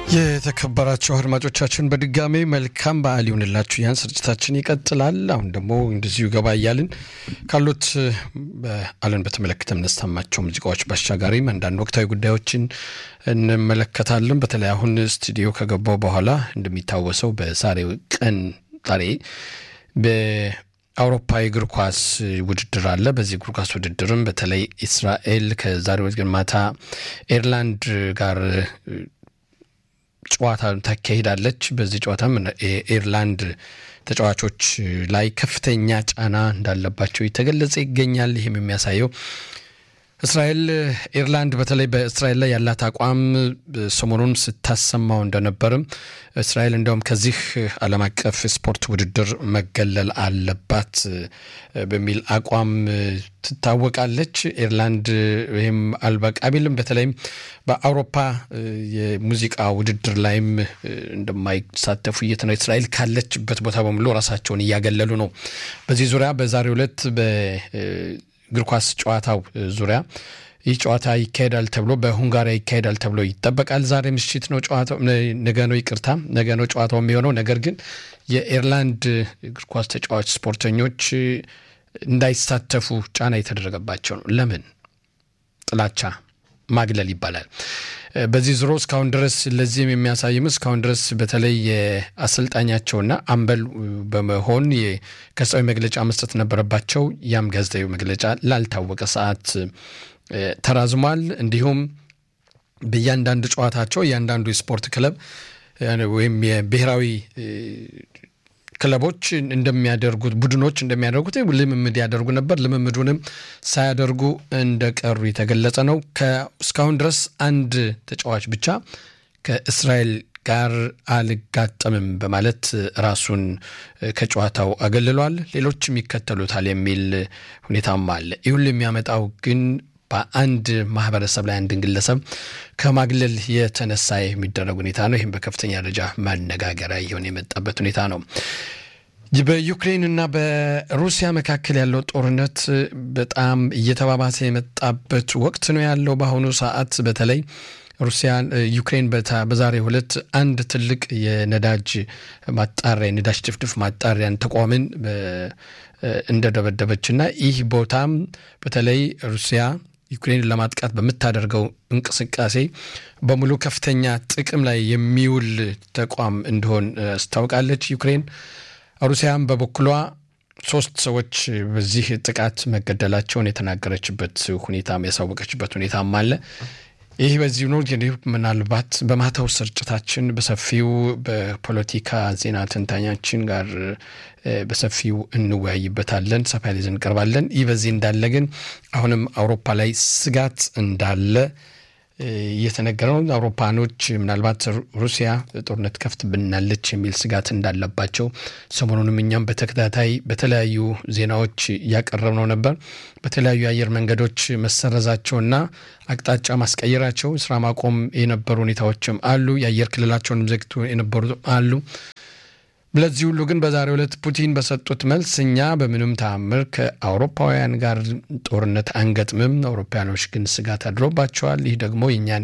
የተከበራቸው አድማጮቻችን በድጋሜ መልካም በዓል ይሁንላችሁ። ያን ስርጭታችን ይቀጥላል። አሁን ደግሞ እንደዚሁ ገባ እያልን ካሉት በዓልን በተመለከተ የምናሰማቸው ሙዚቃዎች ባሻጋሪም አንዳንድ ወቅታዊ ጉዳዮችን እንመለከታለን። በተለይ አሁን ስቱዲዮ ከገባው በኋላ እንደሚታወሰው በዛሬው ቀን ዛሬ በአውሮፓ የእግር ኳስ ውድድር አለ። በዚህ እግር ኳስ ውድድርም በተለይ እስራኤል ከዛሬ ማታ ኤርላንድ ጋር ጨዋታ ታካሂዳለች። በዚህ ጨዋታም ኤርላንድ ተጫዋቾች ላይ ከፍተኛ ጫና እንዳለባቸው የተገለጸ ይገኛል። ይህም የሚያሳየው እስራኤል ኤርላንድ በተለይ በእስራኤል ላይ ያላት አቋም ሰሞኑን ስታሰማው እንደነበርም እስራኤል እንደውም ከዚህ ዓለም አቀፍ ስፖርት ውድድር መገለል አለባት በሚል አቋም ትታወቃለች። ኤርላንድ ይህም አልበቃ ቢልም በተለይም በአውሮፓ የሙዚቃ ውድድር ላይም እንደማይሳተፉ እየተነ እስራኤል ካለችበት ቦታ በሙሉ ራሳቸውን እያገለሉ ነው። በዚህ ዙሪያ በዛሬው ዕለት እግር ኳስ ጨዋታው ዙሪያ ይህ ጨዋታ ይካሄዳል ተብሎ በሁንጋሪያ ይካሄዳል ተብሎ ይጠበቃል። ዛሬ ምሽት ነው ጨዋታው፣ ነገ ነው ይቅርታ፣ ነገ ነው ጨዋታው የሚሆነው። ነገር ግን የኤርላንድ እግር ኳስ ተጫዋች ስፖርተኞች እንዳይሳተፉ ጫና የተደረገባቸው ነው። ለምን? ጥላቻ ማግለል ይባላል። በዚህ ዙሮ እስካሁን ድረስ ለዚህም የሚያሳይም እስካሁን ድረስ በተለይ የአሰልጣኛቸውና አምበል በመሆን ጋዜጣዊ መግለጫ መስጠት ነበረባቸው። ያም ጋዜጣዊ መግለጫ ላልታወቀ ሰዓት ተራዝሟል። እንዲሁም በእያንዳንዱ ጨዋታቸው እያንዳንዱ የስፖርት ክለብ ወይም የብሔራዊ ክለቦች እንደሚያደርጉት ቡድኖች እንደሚያደርጉት ልምምድ ያደርጉ ነበር። ልምምዱንም ሳያደርጉ እንደቀሩ የተገለጸ ነው። እስካሁን ድረስ አንድ ተጫዋች ብቻ ከእስራኤል ጋር አልጋጠምም በማለት ራሱን ከጨዋታው አገልሏል። ሌሎችም ይከተሉታል የሚል ሁኔታም አለ። ይህ ሁሉ የሚያመጣው ግን በአንድ ማህበረሰብ ላይ አንድን ግለሰብ ከማግለል የተነሳ የሚደረግ ሁኔታ ነው። ይህም በከፍተኛ ደረጃ ማነጋገሪያ እየሆነ የመጣበት ሁኔታ ነው። በዩክሬንና በሩሲያ መካከል ያለው ጦርነት በጣም እየተባባሰ የመጣበት ወቅት ነው ያለው በአሁኑ ሰዓት በተለይ ሩሲያ ዩክሬን በዛሬው ዕለት አንድ ትልቅ የነዳጅ ማጣሪያ የነዳጅ ድፍድፍ ማጣሪያን ተቋምን እንደደበደበችና ይህ ቦታም በተለይ ሩሲያ ዩክሬንን ለማጥቃት በምታደርገው እንቅስቃሴ በሙሉ ከፍተኛ ጥቅም ላይ የሚውል ተቋም እንደሆን አስታውቃለች። ዩክሬን ሩሲያም በበኩሏ ሶስት ሰዎች በዚህ ጥቃት መገደላቸውን የተናገረችበት ሁኔታም ያሳወቀችበት ሁኔታም አለ። ይህ በዚህ ነው። ምናልባት በማታው ስርጭታችን በሰፊው በፖለቲካ ዜና ተንታኛችን ጋር በሰፊው እንወያይበታለን። ሰፋ ያለ ይዘን እንቀርባለን። ይህ በዚህ እንዳለ ግን አሁንም አውሮፓ ላይ ስጋት እንዳለ እየተነገረ ነው። አውሮፓኖች ምናልባት ሩሲያ ጦርነት ከፍት ብናለች የሚል ስጋት እንዳለባቸው ሰሞኑንም እኛም በተከታታይ በተለያዩ ዜናዎች እያቀረብነው ነበር። በተለያዩ የአየር መንገዶች መሰረዛቸውና አቅጣጫ ማስቀየራቸው ስራ ማቆም የነበሩ ሁኔታዎችም አሉ። የአየር ክልላቸውን ዘግቶ የነበሩ አሉ። ለዚህ ሁሉ ግን በዛሬው ዕለት ፑቲን በሰጡት መልስ እኛ በምንም ተአምር ከአውሮፓውያን ጋር ጦርነት አንገጥምም፣ አውሮፓውያኖች ግን ስጋት አድሮባቸዋል፣ ይህ ደግሞ የእኛን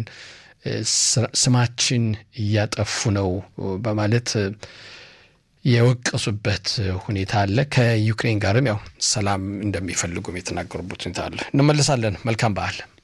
ስማችን እያጠፉ ነው በማለት የወቀሱበት ሁኔታ አለ። ከዩክሬን ጋርም ያው ሰላም እንደሚፈልጉም የተናገሩበት ሁኔታ አለ። እንመለሳለን። መልካም በዓል